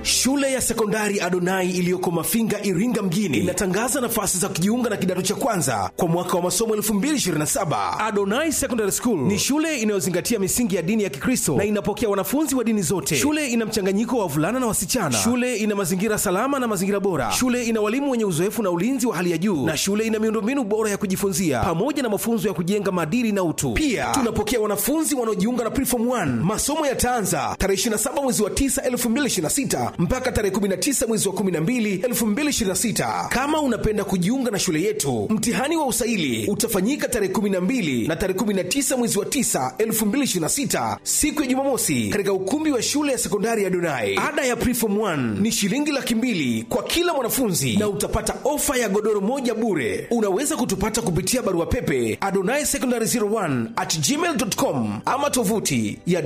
Shule ya sekondari Adonai iliyoko Mafinga, Iringa mjini inatangaza nafasi za kujiunga na kidato cha kwanza kwa mwaka wa masomo 2027. Adonai Secondary School ni shule inayozingatia misingi ya dini ya Kikristo na inapokea wanafunzi wa dini zote. Shule ina mchanganyiko wa wavulana na wasichana. Shule ina mazingira salama na mazingira bora. Shule ina walimu wenye uzoefu na ulinzi wa hali ya juu, na shule ina miundombinu bora ya kujifunzia pamoja na mafunzo ya kujenga maadili na utu. Pia tunapokea wanafunzi wanaojiunga na Preform 1. Masomo yataanza tarehe 27 mwezi wa 9 2026 mpaka tarehe 19 mwezi wa 12 2026. Kama unapenda kujiunga na shule yetu, mtihani wa usaili utafanyika tarehe 12 na tarehe 19 mwezi wa 9 2026, siku ya Jumamosi, katika ukumbi wa shule ya sekondari ya Donai. Ada ya Preform 1 ni shilingi laki mbili kwa kila mwanafunzi na utapata ofa ya godoro moja bure. Unaweza kutupata kupitia barua pepe adonai secondary 01 at gmail.com ama tovuti ya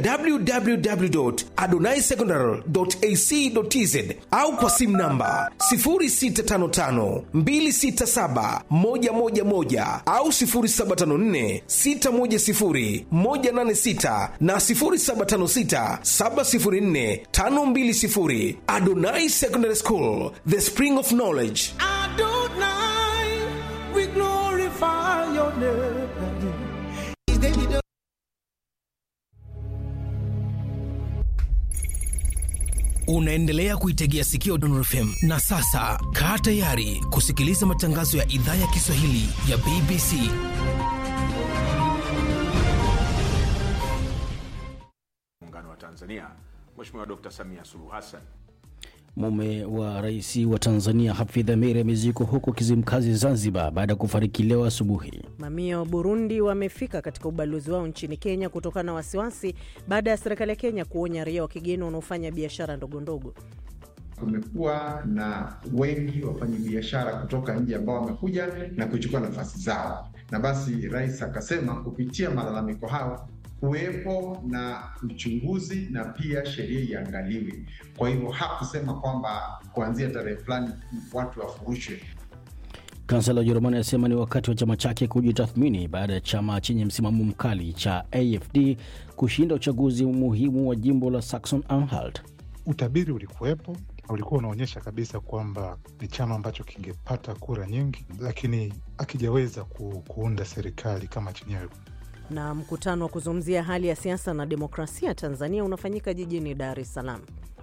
www.adonaisecondary.ac.tz au kwa simu namba 0655267111 au 0754610186 na 0756704520. Adonai Secondary School, the spring of knowledge. Adonai, we glorify your name. Unaendelea kuitegea sikio Dondor FM na sasa kaa tayari kusikiliza matangazo ya idhaa ya Kiswahili ya BBC. Muungano wa Tanzania, Mheshimiwa Dr. Samia Suluhu Hassan. Mume wa rais wa Tanzania Hafidh Ameir amezikwa huko Kizimkazi, Zanzibar, baada ya kufariki leo asubuhi. Mamia wa Burundi wamefika katika ubalozi wao nchini Kenya kutokana na wasiwasi baada ya serikali ya Kenya kuonya raia wa kigeni wanaofanya biashara ndogondogo. Kumekuwa na wengi wafanyabiashara kutoka nje ambao wamekuja na kuchukua nafasi zao, na basi rais akasema kupitia malalamiko hayo kuwepo na uchunguzi na pia sheria iangaliwe. Kwa hivyo hakusema kwamba kuanzia tarehe fulani watu wafurushwe. Kansela wa Ujerumani anasema ni wakati wa chama chake kujitathmini baada ya chama chenye msimamo mkali cha AFD kushinda uchaguzi muhimu wa jimbo la Saxon Anhalt. Utabiri ulikuwepo na ulikuwa unaonyesha kabisa kwamba ni chama ambacho kingepata kura nyingi, lakini akijaweza ku, kuunda serikali kama chenyewe. Na mkutano wa kuzungumzia hali ya siasa na demokrasia Tanzania unafanyika jijini Dar es Salaam.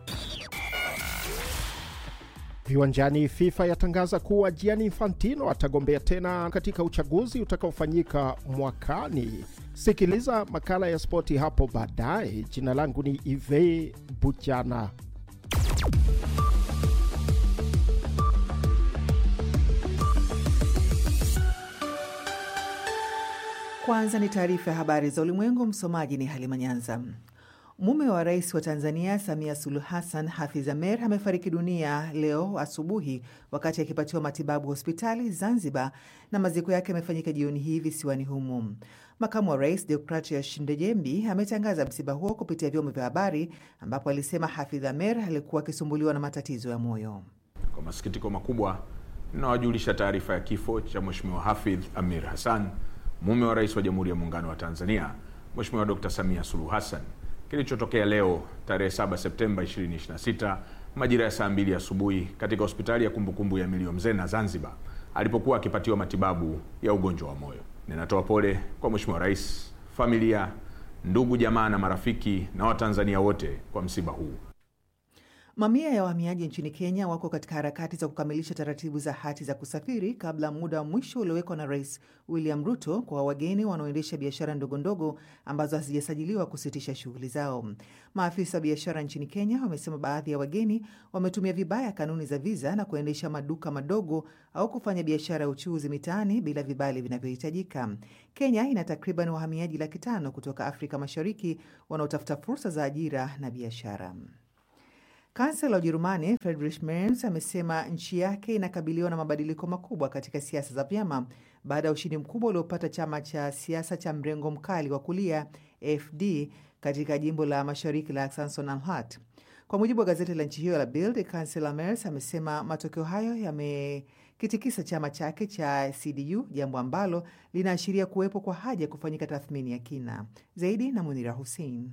Viwanjani, FIFA yatangaza kuwa Gianni Infantino atagombea tena katika uchaguzi utakaofanyika mwakani. Sikiliza makala ya spoti hapo baadaye. Jina langu ni Ive Buchana. Kwanza ni taarifa ya habari za ulimwengu. Msomaji ni Halima Nyanza. Mume wa rais wa Tanzania Samia Suluhu Hassan, Hafidh Ameir, amefariki dunia leo asubuhi wakati akipatiwa matibabu hospitali Zanzibar, na maziko yake yamefanyika jioni hii visiwani humo. Makamu wa rais Deogratias Ndejembi ametangaza msiba huo kupitia vyombo vya habari, ambapo alisema Hafidh Ameir alikuwa akisumbuliwa na matatizo ya moyo. Kwa masikitiko makubwa, ninawajulisha taarifa ya kifo cha Mheshimiwa Hafidh Amir Hassan, mume wa rais wa Jamhuri ya Muungano wa Tanzania Mheshimiwa Dr. Samia Suluhu Hassan kilichotokea leo tarehe 7 Septemba 2026 majira ya saa mbili asubuhi katika hospitali ya kumbukumbu ya Milio Mzena Zanzibar, alipokuwa akipatiwa matibabu ya ugonjwa wa moyo. Ninatoa pole kwa Mheshimiwa Rais, familia, ndugu, jamaa na marafiki na Watanzania wote kwa msiba huu. Mamia ya wahamiaji nchini Kenya wako katika harakati za kukamilisha taratibu za hati za kusafiri kabla muda wa mwisho uliowekwa na Rais William Ruto kwa wageni wanaoendesha biashara ndogondogo ambazo hazijasajiliwa kusitisha shughuli zao. Maafisa wa biashara nchini Kenya wamesema baadhi ya wageni wametumia vibaya kanuni za viza na kuendesha maduka madogo au kufanya biashara ya uchuuzi mitaani bila vibali vinavyohitajika. Kenya ina takriban wahamiaji laki tano kutoka Afrika Mashariki wanaotafuta fursa za ajira na biashara. Kansela wa Ujerumani Friedrich Merz amesema nchi yake inakabiliwa na mabadiliko makubwa katika siasa za vyama baada ya ushindi mkubwa uliopata chama cha siasa cha mrengo mkali wa kulia AfD katika jimbo la mashariki la Saxon-Anhalt. Kwa mujibu wa gazeti la nchi hiyo la Bild, kansela Merz amesema matokeo hayo yamekitikisa chama chake cha CDU, jambo ambalo linaashiria kuwepo kwa haja ya kufanyika tathmini ya kina zaidi. Na Munira Hussein.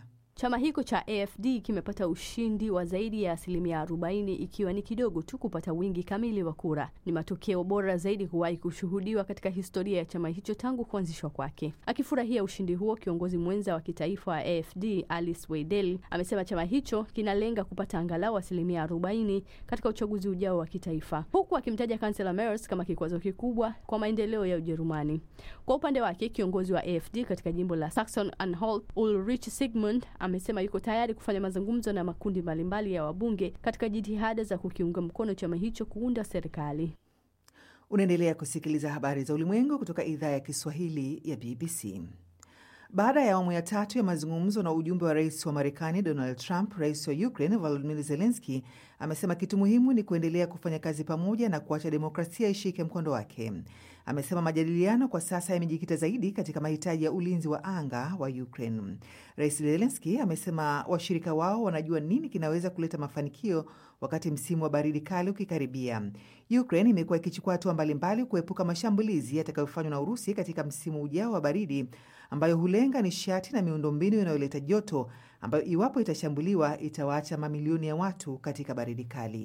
Chama hicho cha AFD kimepata ushindi wa zaidi ya asilimia 40 ikiwa ni kidogo tu kupata wingi kamili wa kura. Ni matokeo bora zaidi kuwahi kushuhudiwa katika historia ya chama hicho tangu kuanzishwa kwake. Akifurahia ushindi huo, kiongozi mwenza wa kitaifa wa AFD Alice Weidel amesema chama hicho kinalenga kupata angalau asilimia 40 katika uchaguzi ujao wa kitaifa, huku akimtaja kansela Merz kama kikwazo kikubwa kwa maendeleo ya Ujerumani. Kwa upande wake, kiongozi wa AFD katika jimbo la Saxon Anhalt Ulrich Sigmund amesema yuko tayari kufanya mazungumzo na makundi mbalimbali ya wabunge katika jitihada za kukiunga mkono chama hicho kuunda serikali. Unaendelea kusikiliza habari za ulimwengu kutoka idhaa ya Kiswahili ya BBC. Baada ya awamu ya tatu ya mazungumzo na ujumbe wa rais wa Marekani Donald Trump, rais wa Ukraine Volodymyr Zelensky amesema kitu muhimu ni kuendelea kufanya kazi pamoja na kuacha demokrasia ishike mkondo wake. Amesema majadiliano kwa sasa yamejikita zaidi katika mahitaji ya ulinzi wa anga wa Ukraine. Rais Zelensky amesema washirika wao wanajua nini kinaweza kuleta mafanikio wakati msimu wa baridi kali ukikaribia. Ukraine imekuwa ikichukua hatua mbalimbali kuepuka mashambulizi yatakayofanywa na Urusi katika msimu ujao wa baridi ambayo hulenga nishati na miundombinu inayoleta joto ambayo iwapo itashambuliwa itawaacha mamilioni ya watu katika baridi kali.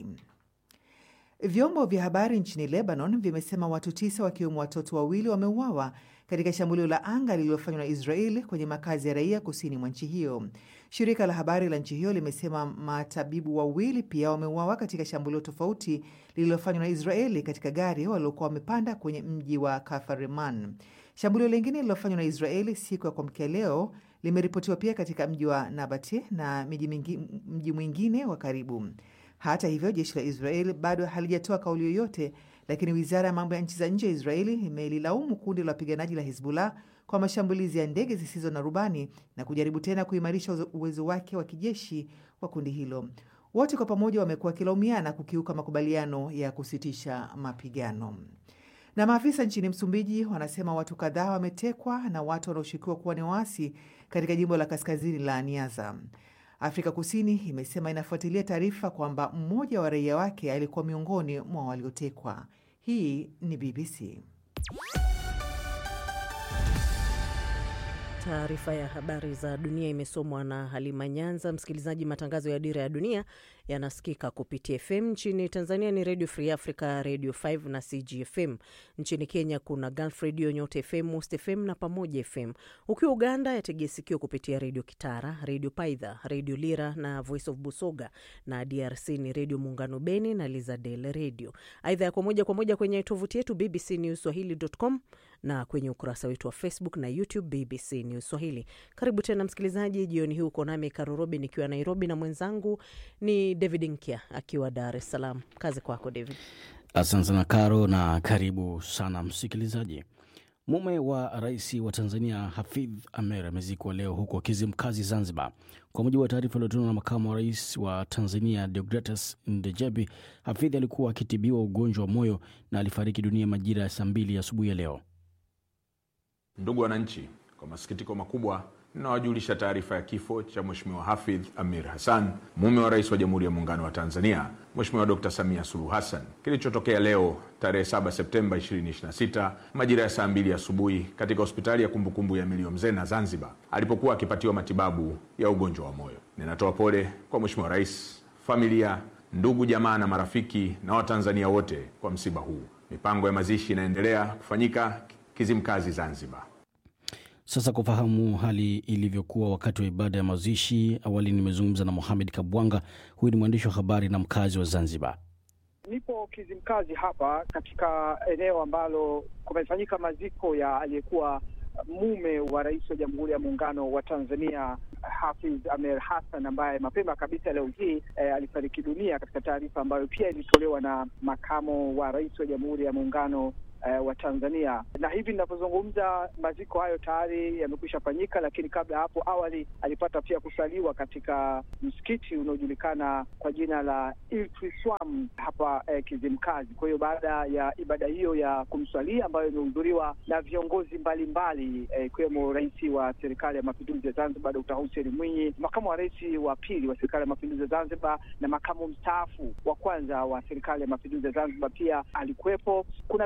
Vyombo vya habari nchini Lebanon vimesema watu tisa wakiwemo watoto wawili wameuawa katika shambulio la anga lililofanywa na Israel kwenye makazi ya raia kusini mwa nchi hiyo. Shirika la habari la nchi hiyo limesema matabibu wawili pia wameuawa katika shambulio tofauti lililofanywa na Israeli katika gari waliokuwa wamepanda kwenye mji wa Kafareman. Shambulio lingine lililofanywa na Israeli siku ya kuamkia leo limeripotiwa pia katika mji wa Nabati na mji mwingine wa karibu. Hata hivyo, jeshi la Israeli bado halijatoa kauli yoyote, lakini wizara ya mambo ya nchi za nje ya Israeli imelilaumu kundi la wapiganaji la Hizbullah kwa mashambulizi ya ndege zisizo na rubani na kujaribu tena kuimarisha uwezo wake wa kijeshi wa kundi hilo. Wote kwa pamoja wamekuwa wakilaumiana kukiuka makubaliano ya kusitisha mapigano. Na maafisa nchini Msumbiji wanasema watu kadhaa wametekwa na watu wanaoshukiwa kuwa ni waasi katika jimbo la kaskazini la Niassa. Afrika Kusini imesema inafuatilia taarifa kwamba mmoja wa raia wake alikuwa miongoni mwa waliotekwa. Hii ni BBC. Taarifa ya habari za dunia imesomwa na Halima Nyanza. Msikilizaji, matangazo ya Dira ya Dunia yanasikika kupitia FM. Nchini Tanzania ni Radio Free Africa, Radio 5 na CGFM. Nchini Kenya kuna Gulf Radio, Nyota FM, Most FM na Pamoja FM. Ukiwa Uganda yategea sikio kupitia Radio Kitara, Radio Paidha, Radio Lira na Voice of Busoga, na DRC ni Radio Muungano Beni na Lizadel Radio. Aidha yako moja kwa moja kwenye tovuti yetu BBC News Swahili.com na kwenye ukurasa wetu wa Facebook na YouTube BBC News Swahili. Karibu tena msikilizaji, jioni hii uko nami Karurobi nikiwa Nairobi na mwenzangu ni David Nkia akiwa Dar es Salaam. Kazi kwako David. Asante sana Karo, na karibu sana msikilizaji. Mume wa rais wa Tanzania Hafidh Amer amezikwa leo huko Kizimkazi, Zanzibar. Kwa mujibu wa taarifa iliyotolewa na makamu wa rais wa Tanzania Deogratus Ndejebi, Hafidh alikuwa akitibiwa ugonjwa wa moyo na alifariki dunia majira ya saa mbili asubuhi ya leo. Ndugu wananchi, kwa masikitiko makubwa ninawajulisha taarifa ya kifo cha Mheshimiwa Hafidh Amir Hassan, mume wa rais wa Jamhuri ya Muungano wa Tanzania Mheshimiwa Dr. Samia Suluhu Hassan, kilichotokea leo tarehe 7 Septemba 2026 majira ya saa mbili asubuhi katika hospitali ya kumbukumbu ya Milio Mzena Zanzibar, alipokuwa akipatiwa matibabu ya ugonjwa wa moyo. Ninatoa pole kwa Mheshimiwa Rais, familia, ndugu, jamaa na marafiki na Watanzania wote kwa msiba huu. Mipango ya mazishi inaendelea kufanyika Kizimkazi, Zanzibar. Sasa kufahamu hali ilivyokuwa wakati wa ibada ya mazishi, awali nimezungumza na Mohamed Kabwanga. Huyu ni mwandishi wa habari na mkazi wa Zanzibar. Nipo Kizimkazi hapa katika eneo ambalo kumefanyika maziko ya aliyekuwa mume wa rais wa Jamhuri ya Muungano wa Tanzania Hafidh Amer Hassan ambaye mapema kabisa leo hii eh, alifariki dunia katika taarifa ambayo pia ilitolewa na makamo wa rais wa Jamhuri ya Muungano Uh, wa Tanzania na hivi ninavyozungumza maziko hayo tayari yamekwisha fanyika, lakini kabla ya hapo awali alipata pia kusaliwa katika msikiti unaojulikana kwa jina la Iltwiswam hapa eh, Kizimkazi. Kwa hiyo baada ya ibada hiyo ya kumswalia ambayo imehudhuriwa na viongozi mbalimbali ikiwemo eh, rais wa serikali ya mapinduzi ya Zanzibar Dr. Hussein Mwinyi, makamu wa rais wa pili wa serikali ya mapinduzi ya Zanzibar na makamu mstaafu wa kwanza wa serikali ya mapinduzi ya Zanzibar pia alikuwepo. Kuna viongozi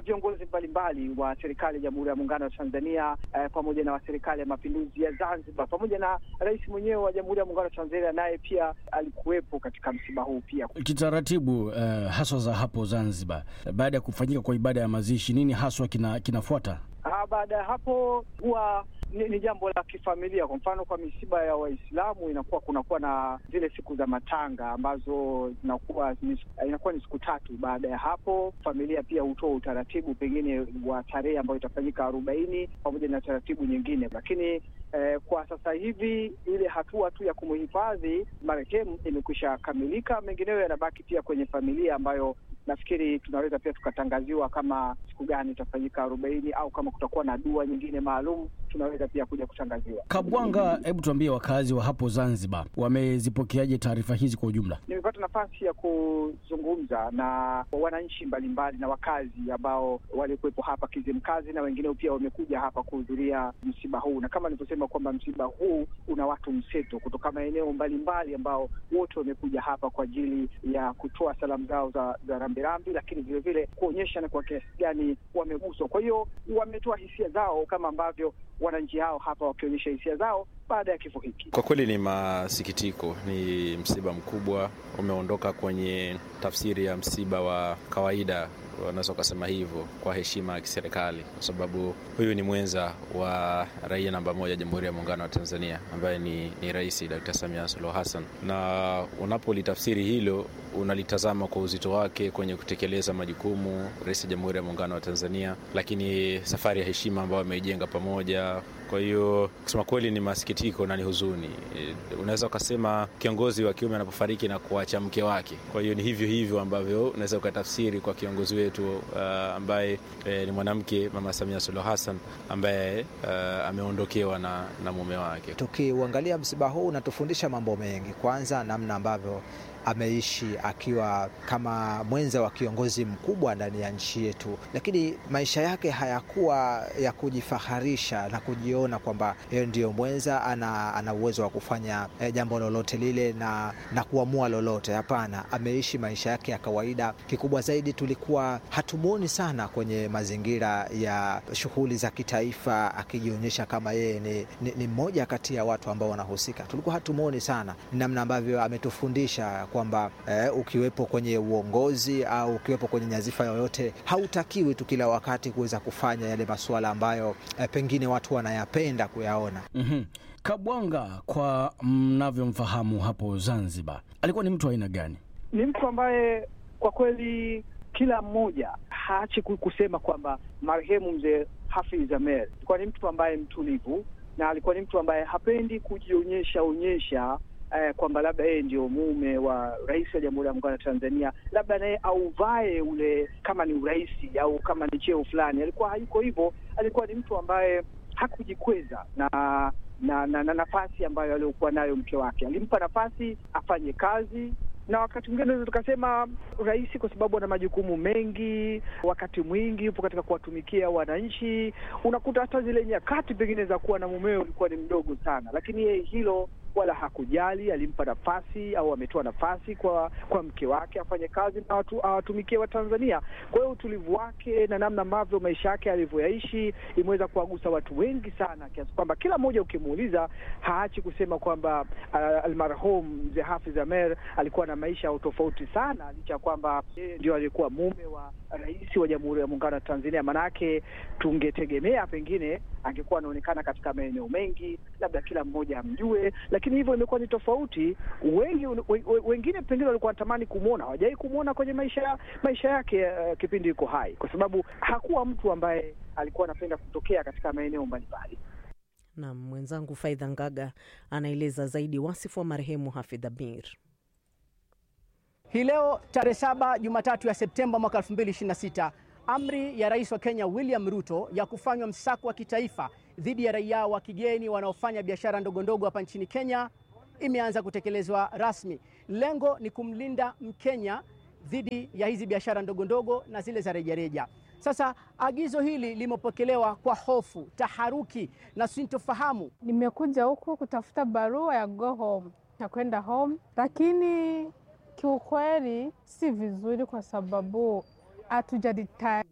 mbalimbali wa serikali ya Jamhuri ya Muungano wa Tanzania eh, pamoja na wa serikali ya Mapinduzi ya Zanzibar pamoja na rais mwenyewe wa Jamhuri ya Muungano wa Tanzania naye pia alikuwepo katika msiba huu pia. Kitaratibu uh, haswa za hapo Zanzibar, baada ya kufanyika kwa ibada ya mazishi, nini haswa kina, kinafuata? Ah, baada ya hapo huwa ni, ni jambo la kifamilia. Kwa mfano, kwa misiba ya Waislamu inakuwa kunakuwa na zile siku za matanga ambazo zinakuwa ni, inakuwa ni siku tatu. Baada ya hapo, familia pia hutoa utaratibu pengine wa tarehe ambayo itafanyika arobaini pamoja na taratibu nyingine, lakini eh, kwa sasa hivi ile hatua tu ya kumhifadhi marehemu imekwisha kamilika. Mengineyo yanabaki pia kwenye familia ambayo nafikiri tunaweza pia tukatangaziwa kama siku gani itafanyika arobaini au kama kutakuwa na dua nyingine maalum tunaweza pia kuja kutangaziwa. Kabwanga, hebu tuambie wakazi wa hapo Zanzibar wamezipokeaje taarifa hizi kwa ujumla? Nimepata nafasi ya kuzungumza na wananchi mbalimbali na wakazi ambao walikuwepo hapa Kizimkazi na wengineo pia wamekuja hapa kuhudhuria msiba huu, na kama nilivyosema kwamba msiba huu una watu mseto kutoka maeneo mbalimbali ambao wote wamekuja hapa kwa ajili ya kutoa salamu zao za, za rambirambi, lakini vilevile kuonyesha na kwa kiasi gani wameguswa. Kwa hiyo wametoa hisia zao kama ambavyo wananchi hao hapa wakionyesha hisia zao baada ya kifo hiki. Kwa kweli ni masikitiko, ni msiba mkubwa, umeondoka kwenye tafsiri ya msiba wa kawaida, wanaweza ukasema hivyo kwa heshima ya kiserikali, kwa sababu huyu ni mwenza wa raia namba moja Jamhuri ya Muungano wa Tanzania ambaye ni, ni Rais Dr. Samia Suluhu Hassan, na unapolitafsiri hilo unalitazama kwa uzito wake kwenye kutekeleza majukumu Rais wa Jamhuri ya Muungano wa Tanzania, lakini safari ya heshima ambayo ameijenga pamoja. Kwa hiyo kusema kweli ni masikitiko na ni huzuni. E, unaweza ukasema kiongozi wa kiume anapofariki na kuacha mke wake. Kwa hiyo ni hivyo hivyo ambavyo unaweza ukatafsiri kwa kiongozi wetu uh, ambaye e, ni mwanamke Mama Samia Suluhu Hassan ambaye uh, ameondokewa na, na mume wake. Tukiuangalia msiba huu unatufundisha mambo mengi. Kwanza, namna ambavyo ameishi akiwa kama mwenza wa kiongozi mkubwa ndani ya nchi yetu, lakini maisha yake hayakuwa ya kujifaharisha na kujiona kwamba yeye ndiyo mwenza, ana, ana uwezo wa kufanya eh, jambo lolote lile na, na kuamua lolote. Hapana, ameishi maisha yake ya kawaida. Kikubwa zaidi, tulikuwa hatumwoni sana kwenye mazingira ya shughuli za kitaifa akijionyesha kama yeye ni, ni, ni mmoja kati ya watu ambao wanahusika. Tulikuwa hatumwoni sana, namna ambavyo ametufundisha kwamba eh, ukiwepo kwenye uongozi au ukiwepo kwenye nyazifa yoyote hautakiwi tu kila wakati kuweza kufanya yale masuala ambayo eh, pengine watu wanayapenda kuyaona. mm-hmm. Kabwanga, kwa mnavyomfahamu hapo Zanzibar, alikuwa ni mtu wa aina gani? Ni mtu ambaye kwa kweli kila mmoja haachi kusema kwamba marehemu mzee Hafidh Ameir alikuwa ni mtu ambaye mtulivu na alikuwa ni mtu ambaye hapendi kujionyesha onyesha Eh, kwamba labda yeye ndio mume wa rais wa Jamhuri ya Muungano wa Tanzania, labda naye auvae ule kama ni urais au kama ni cheo fulani. Alikuwa hayuko hivyo, alikuwa ni mtu ambaye hakujikweza na na, na, na nafasi ambayo aliokuwa nayo mke wake. Alimpa nafasi afanye kazi na wakati mwingine naweza tukasema rais, kwa sababu ana majukumu mengi, wakati mwingi yupo katika kuwatumikia wananchi, unakuta hata zile nyakati pengine za kuwa na mumeo ulikuwa ni mdogo sana, lakini yeye hilo wala hakujali. Alimpa nafasi au ametoa nafasi kwa kwa mke wake afanye kazi na watu awatumikie Watanzania. Kwa hiyo utulivu wake na namna ambavyo maisha yake alivyoyaishi imeweza kuwagusa watu wengi sana, kiasi kwamba kila mmoja ukimuuliza haachi kusema kwamba uh, almarhum mzee Hafidh Ameir alikuwa na maisha ya utofauti sana, licha ya kwamba yeye ndio alikuwa mume wa rais wa Jamhuri ya Muungano wa Tanzania. Maanake tungetegemea pengine angekuwa anaonekana katika maeneo mengi, labda kila mmoja amjue, lakini hivyo imekuwa ni tofauti. Wengi wengine pengine walikuwa wanatamani kumwona, hawajawahi kumwona kwenye maisha maisha yake uh, kipindi yuko hai, kwa sababu hakuwa mtu ambaye alikuwa anapenda kutokea katika maeneo mbalimbali. Na mwenzangu Faidha Ngaga anaeleza zaidi wasifu wa marehemu Hafidh Ameir. Hii leo tarehe saba Jumatatu ya Septemba mwaka 2026 amri ya rais wa Kenya William Ruto ya kufanywa msako wa kitaifa dhidi ya raia wa kigeni wanaofanya biashara ndogondogo hapa nchini Kenya imeanza kutekelezwa rasmi. Lengo ni kumlinda Mkenya dhidi ya hizi biashara ndogondogo na zile za rejareja. Sasa agizo hili limepokelewa kwa hofu, taharuki na sintofahamu. Nimekuja huku kutafuta barua ya go home ya kwenda home, lakini kiukweli si vizuri kwa sababu hatujadita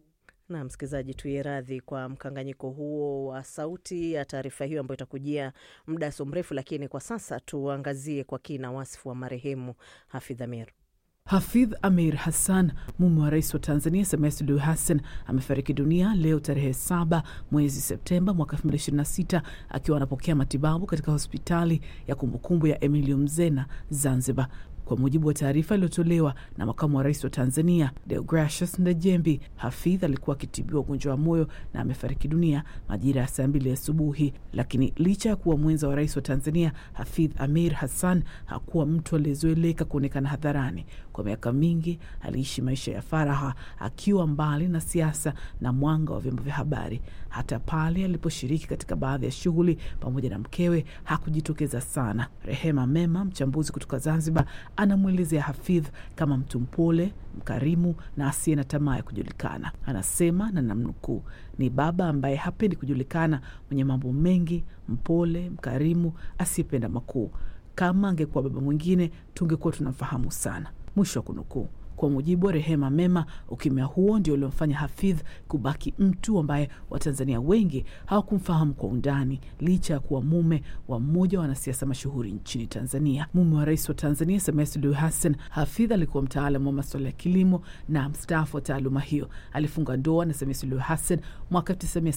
Na msikilizaji, tuye radhi kwa mkanganyiko huo wa sauti ya taarifa hiyo ambayo itakujia muda so mrefu, lakini kwa sasa tuangazie kwa kina wasifu wa marehemu Hafidh Amir. Hafidh Amir Hassan, mume wa rais wa Tanzania Samia Suluhu Hassan, amefariki dunia leo tarehe saba mwezi Septemba mwaka 2026 akiwa anapokea matibabu katika hospitali ya kumbukumbu ya Emilio Mzena, Zanzibar. Kwa mujibu wa taarifa iliyotolewa na makamu wa rais wa Tanzania Deogracius Ndejembi, Hafidh alikuwa akitibiwa ugonjwa wa moyo na amefariki dunia majira ya saa mbili asubuhi. Lakini licha ya kuwa mwenza wa rais wa Tanzania, Hafidh Amir Hassan hakuwa mtu aliyezoeleka kuonekana hadharani. Kwa miaka mingi aliishi maisha ya faraha, akiwa mbali na siasa na mwanga wa vyombo vya habari. Hata pale aliposhiriki katika baadhi ya shughuli pamoja na mkewe hakujitokeza sana. Rehema Mema, mchambuzi kutoka Zanzibar, anamwelezea Hafidh kama mtu mpole, mkarimu na asiye na tamaa ya kujulikana. Anasema na namnukuu, ni baba ambaye hapendi kujulikana, mwenye mambo mengi, mpole, mkarimu, asiyependa makuu. Kama angekuwa baba mwingine tungekuwa tunamfahamu sana, mwisho wa kunukuu. Kwa mujibu wa Rehema Mema, ukimya huo ndio uliomfanya Hafidh kubaki mtu ambaye Watanzania wengi hawakumfahamu kwa undani, licha ya kuwa mume wa mmoja wa wanasiasa mashuhuri nchini Tanzania. Mume wa rais wa Tanzania Samia Suluhu Hassan, Hafidh alikuwa mtaalamu wa masuala ya kilimo na mstaafu wa taaluma hiyo. Alifunga ndoa na Samia Suluhu Hassan mwaka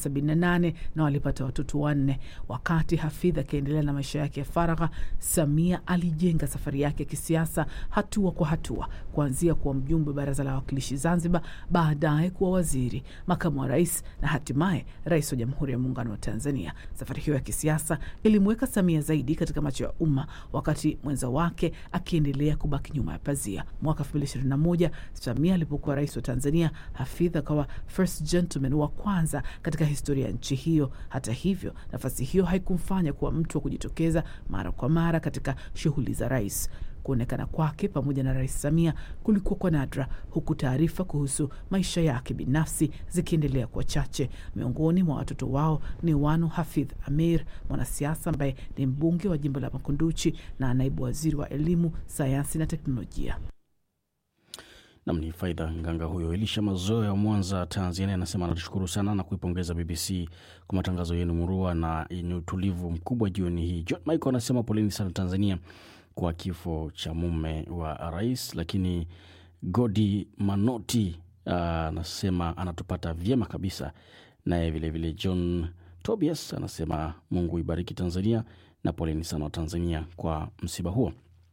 1978 na walipata watoto wanne. Wakati Hafidh akiendelea na maisha yake ya faragha, Samia alijenga safari yake ya kisiasa hatua kwa hatua, kuanzia kuwa mjumbe wa baraza la wawakilishi Zanzibar, baadaye kuwa waziri, makamu wa rais na hatimaye rais wa Jamhuri ya Muungano wa Tanzania. Safari hiyo ya kisiasa ilimweka Samia zaidi katika macho ya umma, wakati mwenza wake akiendelea kubaki nyuma ya pazia. Mwaka 2021 Samia alipokuwa rais wa Tanzania, Hafidh akawa first gentleman wa kwanza katika historia ya nchi hiyo. Hata hivyo, nafasi hiyo haikumfanya kuwa mtu wa kujitokeza mara kwa mara katika shughuli za rais. Kuonekana kwake pamoja na Rais Samia kulikuwa kwa nadra, huku taarifa kuhusu maisha yake binafsi zikiendelea kuwa chache. Miongoni mwa watoto wao ni Wanu Hafidh Amir, mwanasiasa ambaye ni mbunge wa jimbo la Makunduchi na naibu waziri wa elimu, sayansi na teknolojia. Nam ni Faidha Nganga huyo. Elisha Mazoe wa Mwanza, Tanzania, anasema anatushukuru sana na kuipongeza BBC kwa matangazo yenu murua na yenye utulivu mkubwa jioni hii. John Michael anasema poleni sana Tanzania kwa kifo cha mume wa rais. Lakini Godi Manoti anasema uh, anatupata vyema kabisa. Naye vilevile John Tobias anasema Mungu ibariki Tanzania na poleni sana wa Tanzania kwa msiba huo.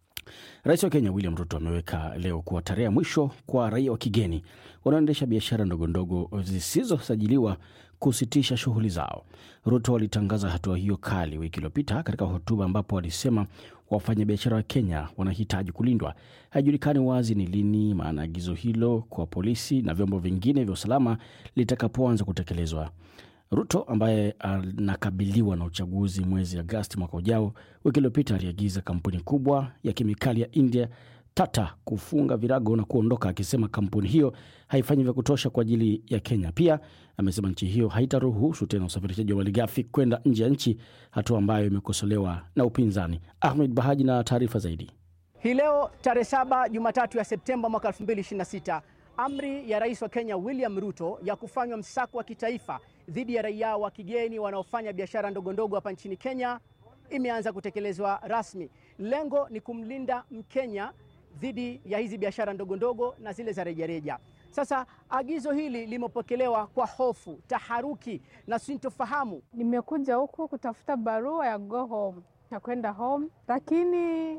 Rais wa Kenya William Ruto ameweka leo kuwa tarehe ya mwisho kwa raia wa kigeni wanaoendesha biashara ndogondogo zisizosajiliwa kusitisha shughuli zao. Ruto alitangaza hatua hiyo kali wiki iliyopita katika hotuba ambapo alisema wafanyabiashara wa Kenya wanahitaji kulindwa. Haijulikani wazi ni lini maana agizo hilo kwa polisi na vyombo vingine vya usalama litakapoanza kutekelezwa. Ruto ambaye anakabiliwa na uchaguzi mwezi Agasti mwaka ujao, wiki iliyopita aliagiza kampuni kubwa ya kemikali ya India Tata kufunga virago na kuondoka, akisema kampuni hiyo haifanyi vya kutosha kwa ajili ya Kenya. Pia amesema nchi hiyo haitaruhusu tena usafirishaji wa malighafi kwenda nje ya nchi, hatua ambayo imekosolewa na upinzani. Ahmed Bahaji na taarifa zaidi. Hii leo tarehe saba Jumatatu ya Septemba mwaka 2026 amri ya rais wa Kenya William Ruto ya kufanywa msako wa kitaifa dhidi ya raia wa kigeni wanaofanya biashara ndogondogo hapa nchini Kenya imeanza kutekelezwa rasmi. Lengo ni kumlinda Mkenya dhidi ya hizi biashara ndogondogo na zile za rejareja. Sasa agizo hili limepokelewa kwa hofu, taharuki na sintofahamu. Nimekuja huku kutafuta barua ya go home ya kwenda home, lakini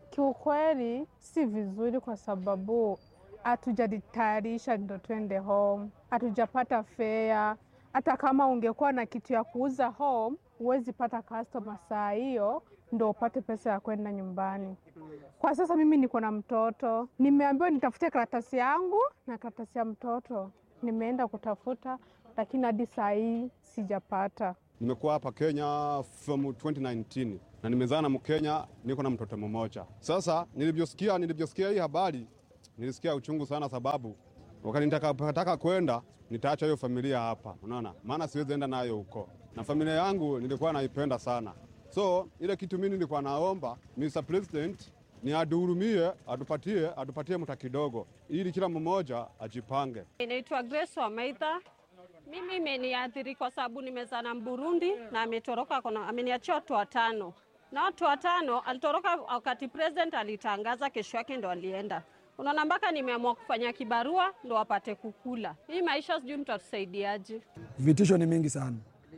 kiukweli si vizuri kwa sababu hatujajitayarisha ndo twende home, hatujapata fea. Hata kama ungekuwa na kitu ya kuuza home, huwezi pata customer saa hiyo ndo upate pesa ya kwenda nyumbani. Kwa sasa mimi niko na mtoto, nimeambiwa nitafute karatasi yangu na karatasi ya mtoto. Nimeenda kutafuta, lakini hadi saa hii sijapata. Nimekuwa hapa Kenya from 2019 na nimezaa na Mkenya, niko na mtoto mmoja. Sasa nilivyosikia nilivyosikia hii habari nilisikia uchungu sana, sababu wakati nitakapotaka kwenda nitaacha hiyo familia hapa, unaona, maana siwezi enda nayo huko, na familia yangu nilikuwa naipenda sana. So ile kitu mimi nilikuwa naomba Mr. President ni aduhurumie, atupatie atupatie mta kidogo, ili kila mmoja ajipange. Inaitwa Grace Wamaitha Mimi imeniathiri kwa sababu nimezana Mburundi na ametoroka, kuna ameniachia watu watano, na watu watano alitoroka wakati president alitangaza, kesho yake ndo alienda. Unaona, mpaka nimeamua kufanya kibarua ndo wapate kukula. Hii maisha sijui mtatusaidiaje? Vitisho ni mingi sana.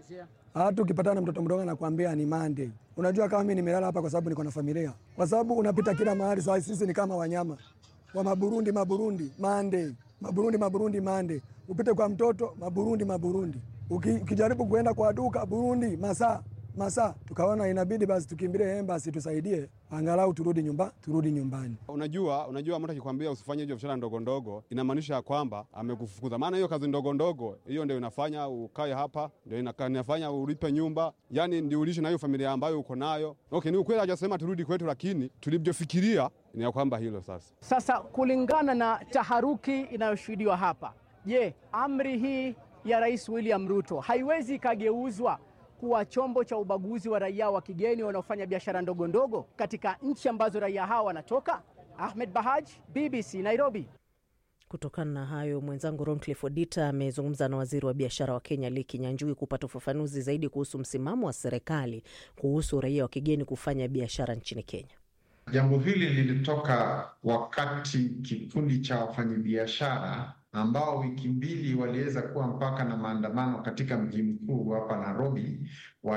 Hata ukipatana na mtoto mdogo anakuambia ni Monday. Unajua kama mimi nimelala hapa kwa sababu niko na familia, kwa sababu unapita kila mahali. Sasa sisi ni kama wanyama wa Maburundi, Maburundi Monday, Maburundi, Maburundi Monday. Upite kwa mtoto Maburundi, Maburundi. Uki, ukijaribu kuenda kwa duka Burundi masaa masaa, tukaona inabidi basi tukimbilie embassy tusaidie, angalau turudi nyumba, turudi nyumbani. Unajua, unajua mtu akikwambia usifanye hiyo biashara ndogo ndogo, inamaanisha kwamba amekufukuza. Maana hiyo kazi ndogo ndogo hiyo ndio inafanya ukae hapa, ndio inaka- inafanya ulipe nyumba, yani ndio ulishi na hiyo familia ambayo uko nayo. Okay, ni ukweli hajasema turudi kwetu, lakini tulivyofikiria ni ya kwamba hilo sasa Sasa kulingana na taharuki inayoshuhudiwa hapa, je, amri hii ya Rais William Ruto haiwezi ikageuzwa kuwa chombo cha ubaguzi wa raia wa kigeni wanaofanya biashara ndogo ndogo katika nchi ambazo raia hawa wanatoka? Ahmed Bahaj, BBC Nairobi. Kutokana na hayo, mwenzangu Roncliffe Odita amezungumza na waziri wa biashara wa Kenya Lee Kinyanjui kupata ufafanuzi zaidi kuhusu msimamo wa serikali kuhusu raia wa kigeni kufanya biashara nchini Kenya. Jambo hili lilitoka wakati kikundi cha wafanyabiashara ambao wiki mbili waliweza kuwa mpaka na maandamano katika mji mkuu hapa Nairobi,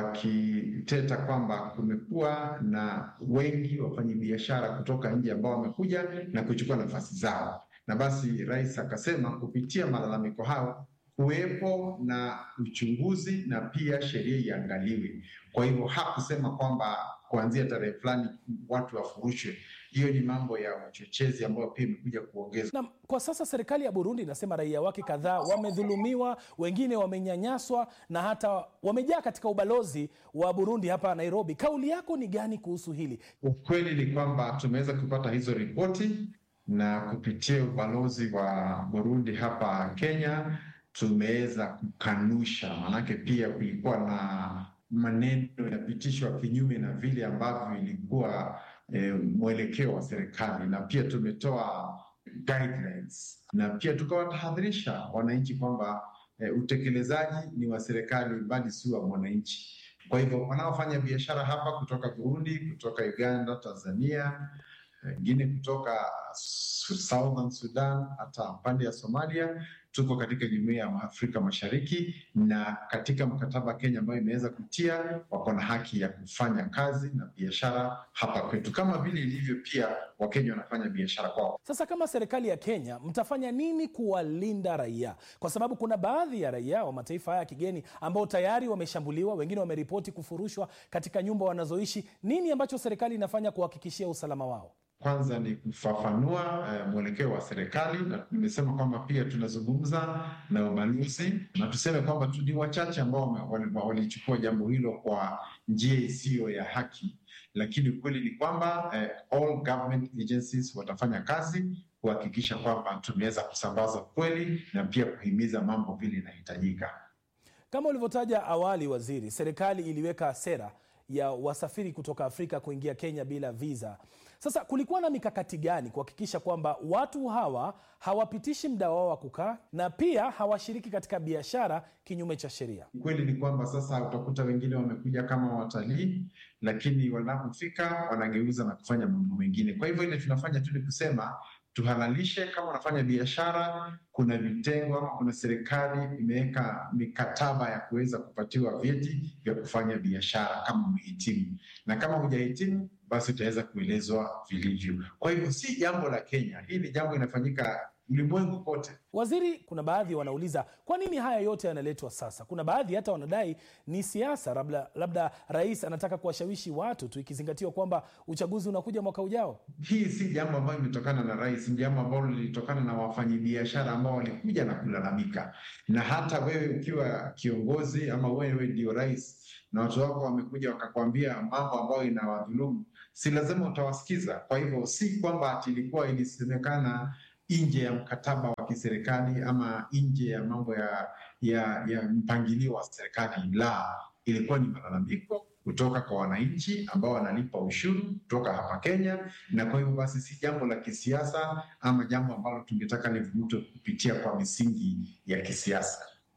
wakiteta kwamba kumekuwa na wengi wafanyabiashara kutoka nje ambao wamekuja na kuchukua nafasi zao, na basi rais akasema kupitia malalamiko hayo kuwepo na uchunguzi na pia sheria iangaliwe. Kwa hivyo hakusema kwamba kuanzia tarehe fulani watu wafurushwe. Hiyo ni mambo ya uchochezi ambayo pia imekuja kuongeza Na kwa sasa serikali ya Burundi inasema raia wake kadhaa wamedhulumiwa, wengine wamenyanyaswa na hata wamejaa katika ubalozi wa Burundi hapa Nairobi. Kauli yako ni gani kuhusu hili? Ukweli ni kwamba tumeweza kupata hizo ripoti na kupitia ubalozi wa Burundi hapa Kenya tumeweza kukanusha, maanake pia kulikuwa na maneno yanapitishwa kinyume na vile ambavyo ilikuwa eh, mwelekeo wa serikali, na pia tumetoa guidelines na pia tukawatahadharisha wananchi kwamba eh, utekelezaji ni wa serikali bali si wa mwananchi. Kwa hivyo wanaofanya biashara hapa kutoka Burundi, kutoka Uganda, Tanzania, wengine kutoka Su- Southern Sudan, hata pande ya Somalia, tuko katika jumuiya ya Afrika Mashariki na katika mkataba Kenya ambayo imeweza kutia, wako na haki ya kufanya kazi na biashara hapa kwetu, kama vile ilivyo pia Wakenya wanafanya biashara kwao. Sasa kama serikali ya Kenya mtafanya nini kuwalinda raia? Kwa sababu kuna baadhi ya raia wa mataifa haya ya kigeni ambao tayari wameshambuliwa, wengine wameripoti kufurushwa katika nyumba wanazoishi. Nini ambacho serikali inafanya kuhakikishia usalama wao? Kwanza ni kufafanua eh, mwelekeo wa serikali, na nimesema kwamba pia tunazungumza na ubalozi na tuseme kwamba tu ni wachache ambao wame- wali- walichukua jambo hilo kwa njia isiyo ya haki, lakini ukweli ni kwamba eh, all government agencies watafanya kazi kuhakikisha kwamba tumeweza kusambaza kweli na pia kuhimiza mambo vile inahitajika. Kama ulivyotaja awali, waziri, serikali iliweka sera ya wasafiri kutoka Afrika kuingia Kenya bila visa. Sasa kulikuwa na mikakati gani kuhakikisha kwamba watu hawa hawapitishi muda wao wa kukaa na pia hawashiriki katika biashara kinyume cha sheria? Ukweli ni kwamba sasa utakuta wengine wamekuja kama watalii, lakini wanapofika wanageuza na kufanya mambo mengine. Kwa hivyo ile tunafanya tu ni kusema tuhalalishe, kama unafanya biashara, kuna vitengo ama kuna serikali imeweka mikataba ya kuweza kupatiwa vyeti vya kufanya biashara kama umehitimu, na kama hujahitimu basi utaweza kuelezwa vilivyo. Kwa hivyo si jambo la Kenya, hii ni jambo inafanyika ulimwengu kote. Waziri, kuna baadhi wanauliza kwa nini haya yote yanaletwa sasa. Kuna baadhi hata wanadai ni siasa, labda, labda rais anataka kuwashawishi watu tu, ikizingatiwa kwamba uchaguzi unakuja mwaka ujao. Hii si jambo ambayo imetokana na rais, ni jambo ambalo lilitokana na wafanyabiashara ambao walikuja na kulalamika. Na hata wewe ukiwa kiongozi ama wewe ndio rais na watu wako wamekuja wakakwambia mambo ambayo inawadhulumu, si lazima utawasikiza. Kwa hivyo si kwamba ati ilikuwa ilisemekana nje ya mkataba wa kiserikali ama nje ya mambo ya, ya, ya mpangilio wa serikali. La, ilikuwa ni malalamiko kutoka kwa wananchi ambao wanalipa ushuru kutoka hapa Kenya, na kwa hivyo basi si jambo la kisiasa ama jambo ambalo tungetaka livurutwe kupitia kwa misingi ya kisiasa.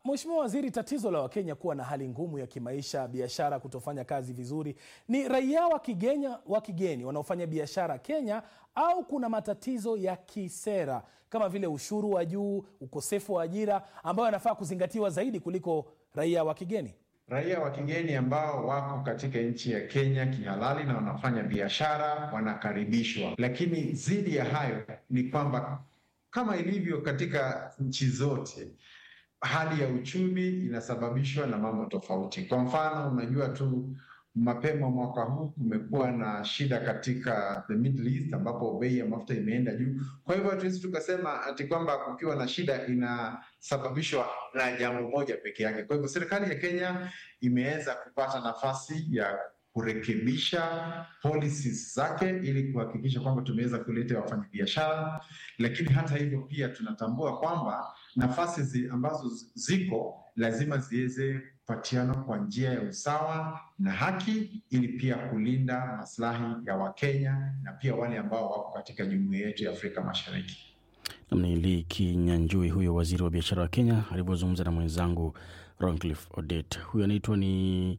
Mheshimiwa Waziri, tatizo la Wakenya kuwa na hali ngumu ya kimaisha, biashara kutofanya kazi vizuri, ni raia wa kigeni, wa kigeni wanaofanya biashara Kenya au kuna matatizo ya kisera kama vile ushuru wa juu, ukosefu wa ajira ambayo yanafaa kuzingatiwa zaidi kuliko raia wa kigeni? Raia wa kigeni ambao wako katika nchi ya Kenya kihalali na wanafanya biashara wanakaribishwa, lakini zidi ya hayo ni kwamba kama ilivyo katika nchi zote hali ya uchumi inasababishwa na mambo tofauti. Kwa mfano, unajua tu mapema mwaka huu kumekuwa na shida katika the Middle East ambapo bei ya mafuta imeenda juu. Kwa hivyo hatuwezi tukasema ati kwamba kukiwa na shida inasababishwa na jambo moja peke yake. Kwa hivyo serikali ya Kenya imeweza kupata nafasi ya kurekebisha policies zake ili kuhakikisha kwamba tumeweza kuleta wafanyabiashara, lakini hata hivyo pia tunatambua kwamba nafasi zi ambazo ziko lazima ziweze kupatiana kwa njia ya usawa na haki, ili pia kulinda maslahi ya Wakenya na pia wale ambao wako katika jumuiya yetu ya Afrika Mashariki. Namni Lee Kinyanjui, huyo waziri wa biashara wa Kenya alivyozungumza na mwenzangu Roncliffe Odet. Huyo anaitwa ni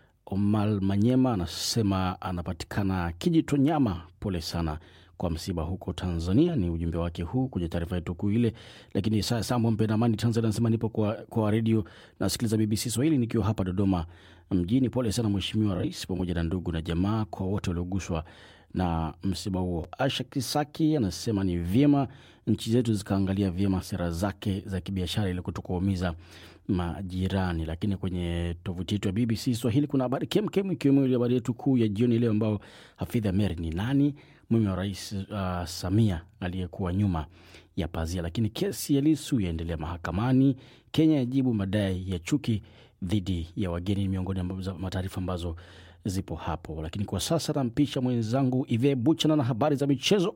Omal Manyema, anasema anapatikana Kijitonyama. Pole sana kwa msiba huko Tanzania. Ni ujumbe wake huu kwenye taarifa yetu kuu ile. Lakini saa Sambo Mpenda Amani Tanzania anasema nipo kwa, kwa redio nasikiliza BBC Swahili nikiwa hapa Dodoma mjini. Pole sana Mheshimiwa Rais pamoja na ndugu na jamaa kwa wote walioguswa na msiba huo. Asha Kisaki anasema ni vyema nchi zetu zikaangalia vyema sera zake za kibiashara ili kutokuumiza majirani. Lakini kwenye tovuti yetu ya BBC Swahili kuna habari kemkem, ikiwemo ile habari yetu kuu ya jioni leo, ambao Hafidh Amer ni nani, mume wa Rais uh, Samia aliyekuwa nyuma ya pazia. Lakini kesi ya Lisu yaendelea mahakamani. Kenya yajibu madai ya chuki dhidi ya wageni, miongoni mwa taarifa ambazo zipo hapo. Lakini kwa sasa nampisha mwenzangu Ive Buchana na habari za michezo.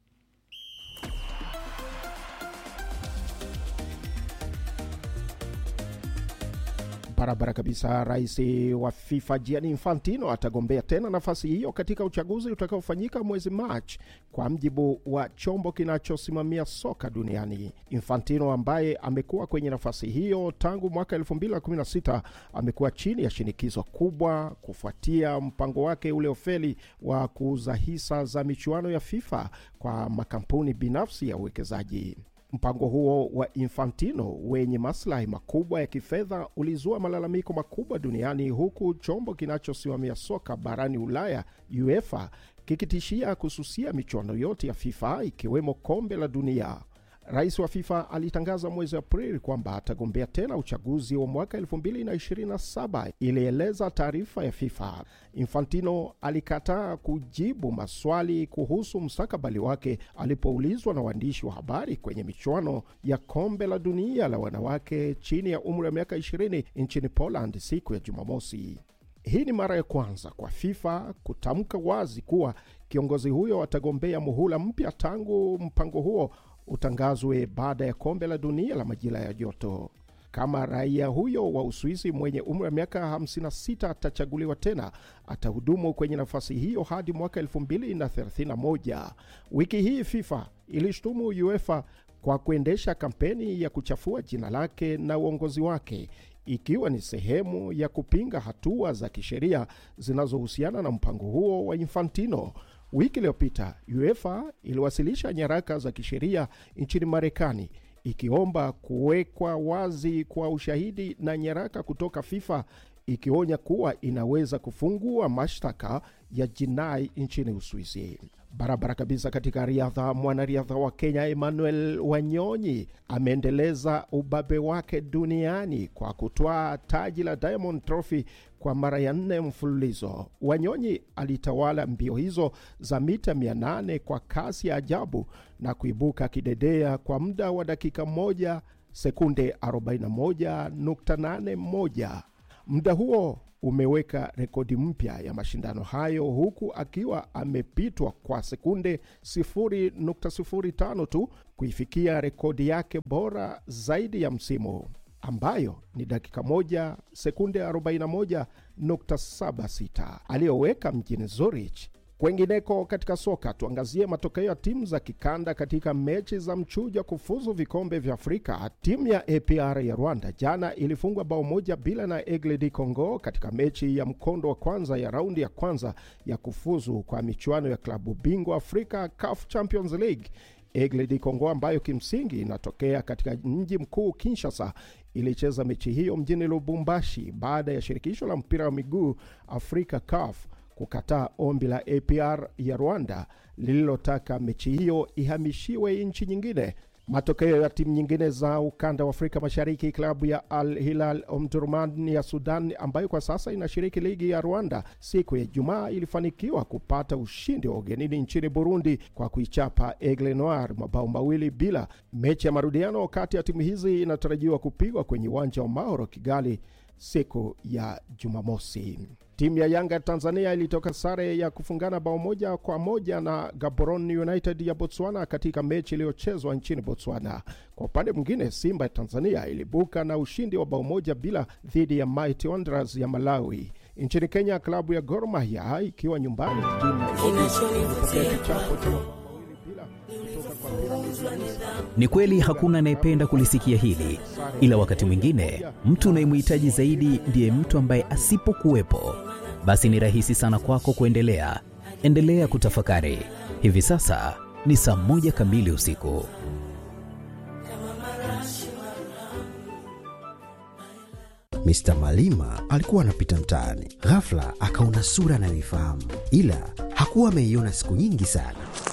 Barabara kabisa. Rais wa FIFA Gianni Infantino atagombea tena nafasi hiyo katika uchaguzi utakaofanyika mwezi Machi, kwa mjibu wa chombo kinachosimamia soka duniani. Infantino ambaye amekuwa kwenye nafasi hiyo tangu mwaka 2016 amekuwa chini ya shinikizo kubwa kufuatia mpango wake uliofeli wa kuuza hisa za michuano ya FIFA kwa makampuni binafsi ya uwekezaji. Mpango huo wa Infantino wenye maslahi makubwa ya kifedha ulizua malalamiko makubwa duniani huku chombo kinachosimamia soka barani Ulaya UEFA kikitishia kususia michuano yote ya FIFA ikiwemo kombe la dunia. Rais wa FIFA alitangaza mwezi Aprili kwamba atagombea tena uchaguzi wa mwaka 2027, ilieleza taarifa ya FIFA. Infantino alikataa kujibu maswali kuhusu mustakabali wake alipoulizwa na waandishi wa habari kwenye michuano ya kombe la dunia la wanawake chini ya umri wa miaka 20 nchini Poland siku ya Jumamosi. Hii ni mara ya kwanza kwa FIFA kutamka wazi kuwa kiongozi huyo atagombea muhula mpya tangu mpango huo utangazwe baada ya kombe la dunia la majira ya joto. Kama raia huyo wa Uswisi mwenye umri wa miaka 56 atachaguliwa tena, atahudumu kwenye nafasi hiyo hadi mwaka 2031. Wiki hii FIFA ilishutumu UEFA kwa kuendesha kampeni ya kuchafua jina lake na uongozi wake ikiwa ni sehemu ya kupinga hatua za kisheria zinazohusiana na mpango huo wa Infantino. Wiki iliyopita UEFA iliwasilisha nyaraka za kisheria nchini Marekani ikiomba kuwekwa wazi kwa ushahidi na nyaraka kutoka FIFA ikionya kuwa inaweza kufungua mashtaka ya jinai nchini Uswisi. Barabara kabisa. Katika riadha, mwanariadha wa Kenya Emmanuel Wanyonyi ameendeleza ubabe wake duniani kwa kutwaa taji la Diamond Trophy kwa mara ya nne mfululizo. Wanyonyi alitawala mbio hizo za mita 800 kwa kasi ya ajabu na kuibuka kidedea kwa muda wa dakika moja sekunde 41.81. Muda huo umeweka rekodi mpya ya mashindano hayo huku akiwa amepitwa kwa sekunde 0.05 tu kuifikia rekodi yake bora zaidi ya msimu ambayo ni dakika moja sekunde 41.76 aliyoweka mjini Zurich Kwengineko katika soka, tuangazie matokeo ya timu za kikanda katika mechi za mchujo kufuzu vikombe vya Afrika. Timu ya APR ya Rwanda jana ilifungwa bao moja bila na Aigle du Congo katika mechi ya mkondo wa kwanza ya raundi ya kwanza ya kufuzu kwa michuano ya klabu bingwa Afrika CAF Champions League. Aigle du Congo ambayo kimsingi inatokea katika mji mkuu Kinshasa ilicheza mechi hiyo mjini Lubumbashi baada ya shirikisho la mpira wa miguu Afrika CAF kukataa ombi la APR ya Rwanda lililotaka mechi hiyo ihamishiwe nchi nyingine. Matokeo ya timu nyingine za ukanda wa Afrika Mashariki, klabu ya Al Hilal Omdurman ya Sudan ambayo kwa sasa inashiriki ligi ya Rwanda, siku ya Ijumaa ilifanikiwa kupata ushindi wa ugenini nchini Burundi kwa kuichapa Aigle Noir mabao mawili bila. Mechi ya marudiano kati ya timu hizi inatarajiwa kupigwa kwenye uwanja wa Mauro Kigali siku ya Jumamosi. Timu ya Yanga ya Tanzania ilitoka sare ya kufungana bao moja kwa moja na Gaborone United ya Botswana katika mechi iliyochezwa nchini Botswana. Kwa upande mwingine, Simba ya Tanzania ilibuka na ushindi wa bao moja bila dhidi ya Mighty Wanderers ya Malawi. Nchini Kenya, klabu ya Gor Mahia ikiwa nyumbani jijini Nairobi ilipokea kichapo cha mabao mawili bila kutoka kwa Pyramids Ni kweli hakuna anayependa kulisikia hili, ila wakati mwingine mtu unayemhitaji zaidi ndiye mtu ambaye asipokuwepo, basi ni rahisi sana kwako kuendelea. Endelea kutafakari. Hivi sasa ni saa moja kamili usiku. Mr. Malima alikuwa anapita mtaani, ghafla akaona sura anayoifahamu, ila hakuwa ameiona siku nyingi sana.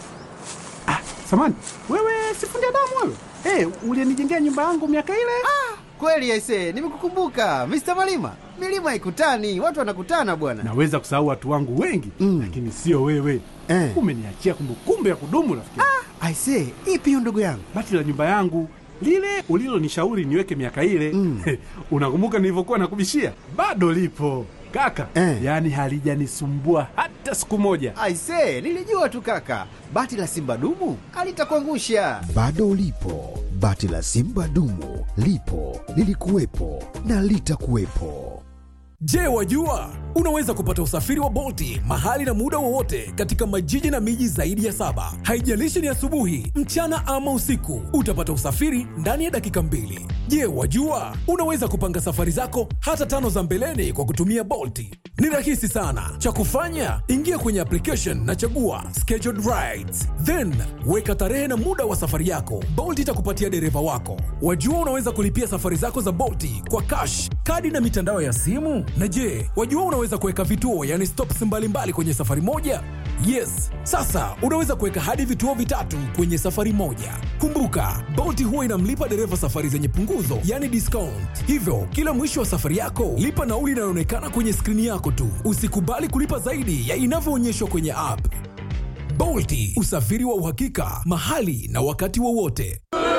Samani, wewe sifundi damu wewe? Hey, ulienijengea nyumba yangu miaka ile? Kweli aise, nimekukumbuka Mr. Malima. Milima haikutani, watu wanakutana bwana. Naweza kusahau watu wangu wengi mm, lakini sio wewe Eh. Umeniachia kumbukumbu ya kudumu rafiki. Ah, aise, ipi hiyo ndugu yangu? Bati la nyumba yangu lile ulilonishauri niweke miaka ile mm. Unakumbuka nilivyokuwa nakubishia? Bado lipo kaka eh. Yaani halijanisumbua hata siku moja. Aise, nilijua tu kaka, bati la simba dumu alitakuangusha. Bado ulipo, bati la simba dumu lipo, lilikuwepo na litakuwepo. Je, wajua unaweza kupata usafiri wa Bolti mahali na muda wowote katika majiji na miji zaidi ya saba. Haijalishi ni asubuhi, mchana ama usiku, utapata usafiri ndani ya dakika mbili. Je, wajua unaweza kupanga safari zako hata tano za mbeleni kwa kutumia Bolti? Ni rahisi sana. Cha kufanya, ingia kwenye application na chagua scheduled rides, then weka tarehe na muda wa safari yako. Bolt itakupatia dereva wako. Wajua unaweza kulipia safari zako za Bolti kwa cash, kadi na mitandao ya simu. Na je, wajua unaweza kuweka vituo, yani stops mbalimbali kwenye safari moja? Yes, sasa unaweza kuweka hadi vituo vitatu kwenye safari moja. Kumbuka, Bolt huwa inamlipa dereva safari zenye punguzo, yani discount. Hivyo kila mwisho wa safari yako lipa nauli inayoonekana kwenye skrini yako tu. Usikubali kulipa zaidi ya inavyoonyeshwa kwenye app. Bolti, usafiri wa uhakika mahali na wakati wowote.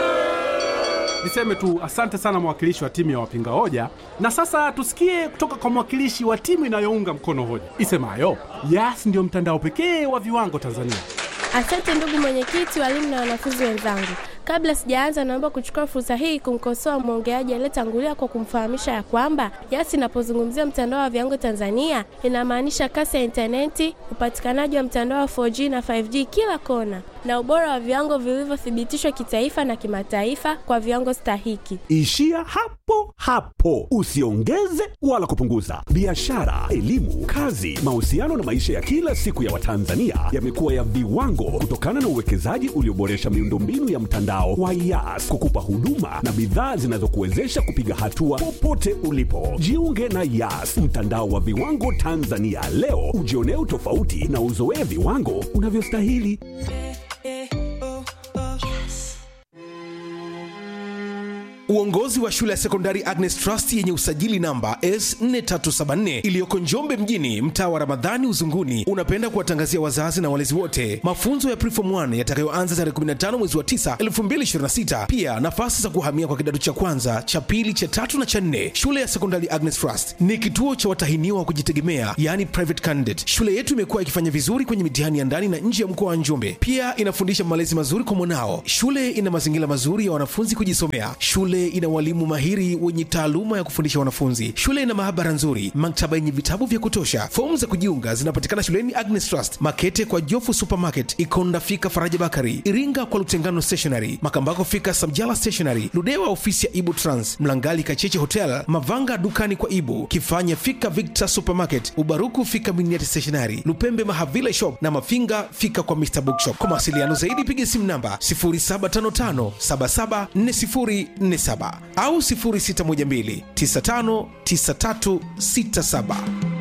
Niseme tu asante sana mwakilishi wa timu ya wapinga hoja, na sasa tusikie kutoka kwa mwakilishi wa timu inayounga mkono hoja isemayo Yas ndio mtandao pekee wa viwango Tanzania. Asante ndugu mwenyekiti, walimu na wanafunzi wenzangu. Kabla sijaanza, naomba kuchukua fursa hii kumkosoa mwongeaji aliyetangulia kwa kumfahamisha ya kwamba Yas inapozungumzia mtandao wa viwango Tanzania inamaanisha kasi ya intaneti, upatikanaji wa mtandao wa 4G na 5G kila kona, na ubora wa viwango vilivyothibitishwa kitaifa na kimataifa kwa viwango stahiki. Ishia hapo hapo, usiongeze wala kupunguza. Biashara, elimu, kazi, mahusiano na maisha ya kila siku ya Watanzania yamekuwa ya viwango kutokana na uwekezaji ulioboresha miundombinu ya mtandao wa Yas kukupa huduma na bidhaa zinazokuwezesha kupiga hatua popote ulipo. Jiunge na Yas, mtandao wa viwango Tanzania leo, ujionee utofauti na uzoee viwango unavyostahili. Uongozi wa shule ya sekondari Agnes Trust yenye usajili namba S4374 iliyoko Njombe mjini, mtaa wa Ramadhani Uzunguni, unapenda kuwatangazia wazazi na walezi wote mafunzo ya Preform 1 yatakayoanza tarehe 15 mwezi wa 9 2026. Pia nafasi za kuhamia kwa kidato cha kwanza, cha pili, cha tatu na cha nne. Shule ya sekondari Agnes Trust ni kituo cha watahiniwa wa kujitegemea, yani private candidate. Shule yetu imekuwa ikifanya vizuri kwenye mitihani ya ndani na nje ya mkoa wa Njombe. Pia inafundisha malezi mazuri kwa mwanao. Shule ina mazingira mazuri ya wanafunzi kujisomea. Shule Shule ina walimu mahiri wenye taaluma ya kufundisha wanafunzi. Shule ina maabara nzuri, maktaba yenye vitabu vya kutosha. Fomu za kujiunga zinapatikana shuleni Agnes Trust, Makete kwa Jofu Supermarket, Ikonda fika Faraja Bakari, Iringa kwa Lutengano Stationery, Makambako fika Samjala Stationery, Ludewa ofisi ya Ibu Trans, Mlangali Kacheche Hotel, Mavanga dukani kwa Ibu, Kifanya fika Victor Supermarket, Ubaruku fika Miniati Stationery, Lupembe Mahavila Shop na Mafinga fika kwa Mr Bookshop. Kwa mawasiliano zaidi piga simu namba 0755774047 au 0612959367.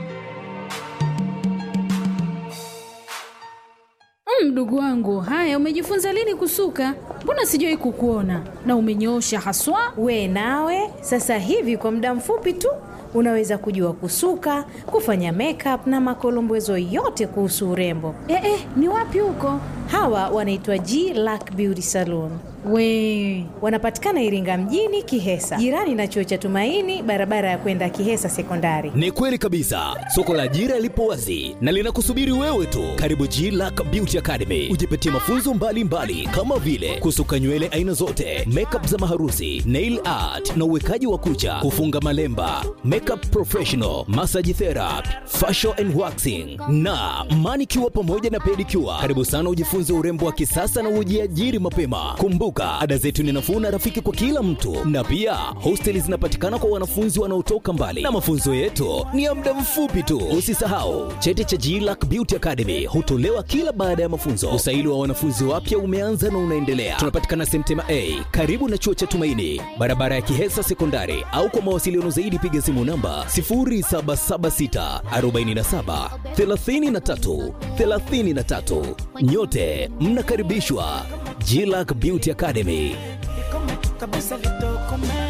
Mdogo wangu, haya, umejifunza lini kusuka? Mbona sijawahi kukuona na umenyoosha haswa. We nawe sasa hivi kwa muda mfupi tu unaweza kujua kusuka, kufanya makeup na makolombezo yote kuhusu urembo. Eh, eh, ni wapi huko? Hawa wanaitwa G Lack Beauty Salon. We Wanapatikana Iringa mjini Kihesa, jirani na chuo cha Tumaini, barabara ya kwenda Kihesa Sekondari. Ni kweli kabisa, soko la ajira lipo wazi na linakusubiri wewe tu. Karibu G Lack Beauty Academy, ujipatie mafunzo mbalimbali mbali, kama vile kusuka nywele aina zote, makeup za maharusi, nail art na uwekaji wa kucha, kufunga malemba, makeup professional, massage therapy, facial and waxing na manicure pamoja na pedicure. Karibu sana ujifunze urembo wa kisasa na ujiajiri mapema. Kumbuka, ada zetu ni nafuu na rafiki kwa kila mtu, na pia hosteli zinapatikana kwa wanafunzi wanaotoka mbali, na mafunzo yetu ni ya muda mfupi tu. Usisahau cheti cha GLAC Beauty Academy hutolewa kila baada ya mafunzo. Usaili wa wanafunzi wapya umeanza na unaendelea. Tunapatikana Semtema A karibu na chuo cha Tumaini, barabara ya Kihesa Sekondari, au kwa mawasiliano zaidi piga simu namba 0776 47 33 33. Nyote mnakaribishwa GLAC Beauty Academy. kabisa litokome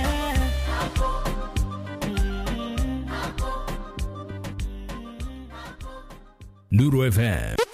Nuru FM